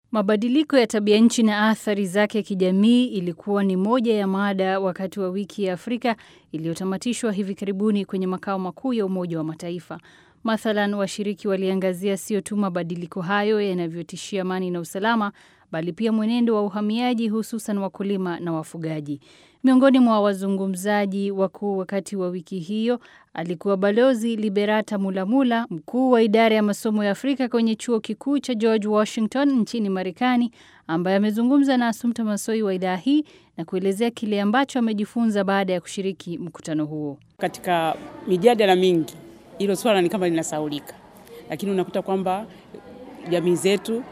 Mabadiliko ya tabia nchi na athari zake kijamii ilikuwa ni moja ya mada wakati wa wiki ya Afrika iliyotamatishwa hivi karibuni kwenye makao makuu ya Umoja wa Mataifa. Mathalan, washiriki waliangazia sio tu mabadiliko hayo yanavyotishia amani na usalama, bali pia mwenendo wa uhamiaji, hususan wakulima na wafugaji. Miongoni mwa wazungumzaji wakuu wakati wa wiki hiyo alikuwa Balozi Liberata Mulamula, mkuu wa idara ya masomo ya Afrika kwenye chuo kikuu cha George Washington nchini Marekani, ambaye amezungumza na Asumta Masoi wa idhaa hii na kuelezea kile ambacho amejifunza baada ya kushiriki mkutano huo. Katika mijadala mingi hilo swala ni kama linasaulika, lakini unakuta kwamba jamii zetu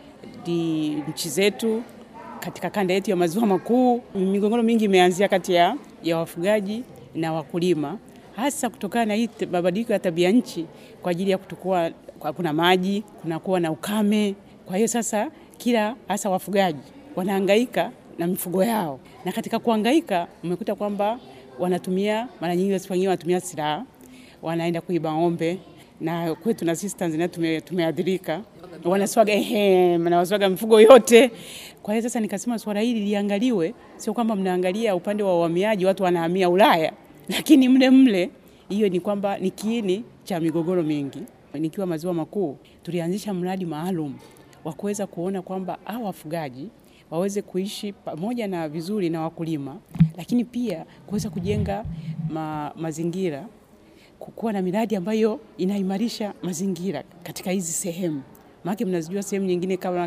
di nchi zetu katika kanda yetu ya maziwa makuu, migogoro mingi imeanzia kati ya, ya wafugaji na wakulima, hasa kutokana na hii mabadiliko ya tabia nchi, kwa ajili ya kutokuwa hakuna maji, kunakuwa na ukame. Kwa hiyo sasa kila hasa wafugaji wanahangaika na mifugo yao, na katika kuhangaika umekuta kwamba wanatumia mara nyingi wengine wanatumia silaha, wanaenda kuiba ng'ombe na kwetu na sisi Tanzania tume, tumeadhirika wanaswaga ehe, wanaswaga mifugo yote. Kwa hiyo sasa nikasema swala hili liangaliwe, sio kwamba mnaangalia upande wa uhamiaji, watu wanahamia Ulaya, lakini mle mle hiyo ni kwamba ni kiini cha migogoro mingi. Nikiwa maziwa makuu, tulianzisha mradi maalum wa kuweza kuona kwamba hao wafugaji waweze kuishi pamoja na vizuri na wakulima, lakini pia kuweza kujenga ma, mazingira kuwa na miradi ambayo inaimarisha mazingira katika hizi sehemu, maana mnazijua sehemu nyingine kama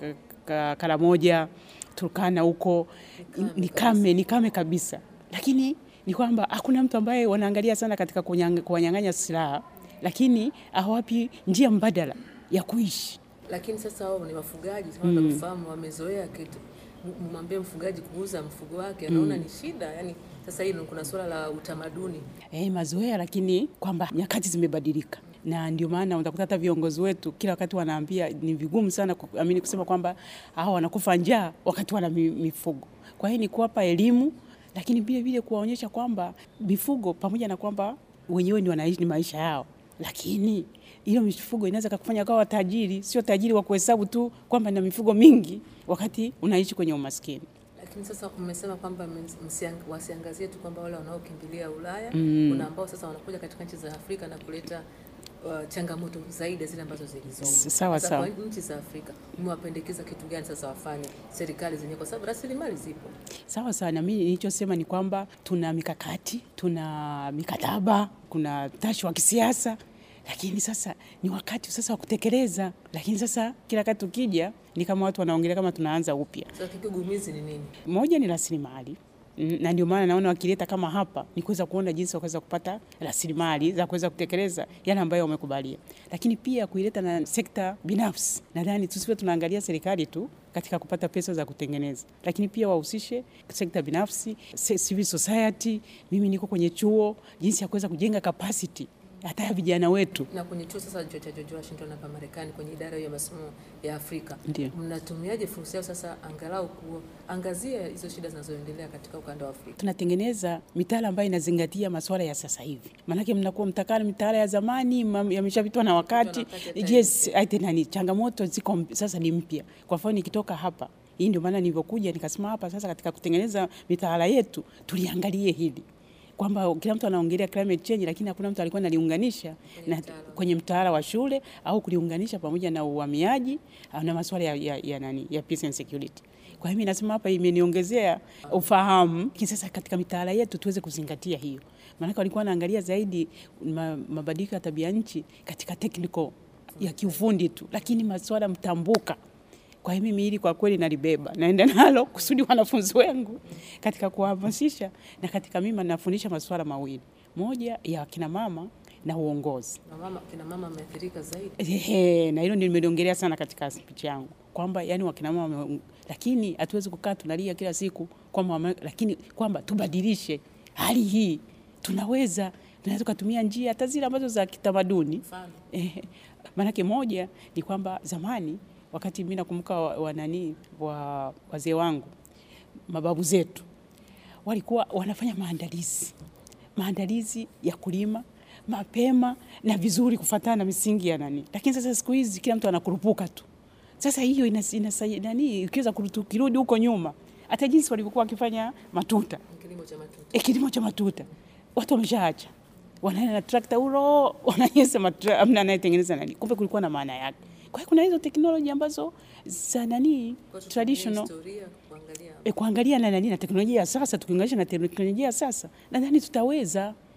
Karamoja, Turkana huko ni kame, ni kame kabisa, lakini ni kwamba hakuna mtu ambaye wanaangalia sana katika kuwanyang'anya silaha, lakini hawapi njia mbadala ya kuishi. Lakini sasa wao ni wafugaji mm. kufahamu wamezoea kitu, mwambie mfugaji kuuza mfugo wake anaona mm. ni shida yani sasa hii kuna suala la utamaduni eh, mazoea, lakini kwamba nyakati zimebadilika, na ndio maana utakuta hata viongozi wetu kila wakati wanaambia ni vigumu sana kuamini kusema kwamba hao wanakufa njaa wakati wana mifugo. Kwa hiyo ni kuwapa elimu, lakini vile vile kuwaonyesha kwamba mifugo pamoja na kwamba wenyewe ni wanaishi ni maisha yao, lakini hiyo mifugo inaweza kukufanya kawa tajiri, sio tajiri wa kuhesabu tu kwamba na mifugo mingi wakati unaishi kwenye umaskini. Lakini sasa umesema kwamba wasiangazie tu kwamba wale wanaokimbilia Ulaya mm. kuna ambao sasa wanakuja katika nchi za Afrika na kuleta uh, changamoto zaidi zile ambazo zilizopo. Sawa sawa. Kwa nchi za Afrika umewapendekeza kitu gani sasa wafanye serikali zenyewe, kwa sababu rasilimali zipo? Sawa sawa, na mimi nilichosema ni kwamba tuna mikakati, tuna mikataba, kuna tashi wa kisiasa lakini sasa ni wakati sasa wa kutekeleza. Lakini sasa kila wakati tukija ni kama watu wanaongelea kama tunaanza upya. Sasa kigumizi ni nini? Moja ni rasilimali, na ndio maana naona wakileta kama hapa ni kuweza kuona jinsi wakaweza kupata rasilimali za kuweza kutekeleza yale ambayo wamekubalia, lakini pia kuileta na sekta binafsi. Nadhani tusiwe tunaangalia serikali tu katika kupata pesa za kutengeneza, lakini pia wahusishe sekta binafsi, civil society. Mimi niko kwenye chuo, jinsi ya kuweza kujenga capacity hata ya vijana wetu. Na kwenye chuo sasa cha George Washington hapa Marekani, kwenye idara ya masomo ya Afrika, ndio mnatumiaje fursa hiyo sasa angalau kuangazia hizo shida zinazoendelea katika ukanda wa Afrika? Tunatengeneza mitaala ambayo inazingatia masuala ya sasa hivi, maanake mnakuwa mtakana mitaala ya zamani yameshapitwa na wakati. Yes, nani changamoto ziko sasa ni mpya. Kwa mfano nikitoka hapa hii ndio maana nilivyokuja nikasema hapa sasa, katika kutengeneza mitaala yetu tuliangalie hili kwamba kila mtu anaongelea climate change, lakini hakuna mtu alikuwa analiunganisha na kwenye mtaala wa shule au kuliunganisha pamoja na uhamiaji na masuala ya, ya, ya, nani ya peace and security. Kwa hiyo nasema hapa imeniongezea ufahamu sasa katika mitaala yetu tuweze kuzingatia hiyo, maanake walikuwa wanaangalia zaidi mabadiliko ya tabia nchi katika technical ya kiufundi tu, lakini masuala mtambuka kwa hiyo mimi hili kwa kweli nalibeba, naenda nalo kusudi wanafunzi wangu katika kuwahamasisha, na katika mimi nafundisha masuala mawili, moja ya kina mama na uongozi. Na mama, kina mama ameathirika zaidi. Ehe, na hilo ndio nimeliongelea sana katika speech yangu kwamba yani wakina mama, lakini hatuwezi kukaa tunalia kila siku kwamba, lakini kwamba tubadilishe hali hii, tunaweza tunaweza kutumia njia hata zile ambazo za kitamaduni. Ehe, maanake moja ni kwamba zamani wakati mimi nakumbuka wanani wa wazee wangu mababu zetu walikuwa wanafanya maandalizi maandalizi ya kulima mapema na vizuri kufuatana na misingi ya nani, lakini sasa siku hizi kila mtu anakurupuka tu Sasa hiyo inas- inasaidia nani, ukiweza kurutu- kirudi huko nyuma, hata jinsi walivyokuwa wakifanya matuta Kilimo cha matuta. e, kilimo cha matuta watu wameshaacha, wanaenda na trakta uro, wananyesa matra, amna anayetengeneza nani, kumbe kulikuwa na maana yake. Kwa hiyo kuna hizo teknoloji ambazo za nani Kwa hiyo traditional tutumie historia kuangalia e, kuangalia na nani na teknolojia ya sasa, tukiunganisha na teknolojia ya sasa, nadhani tutaweza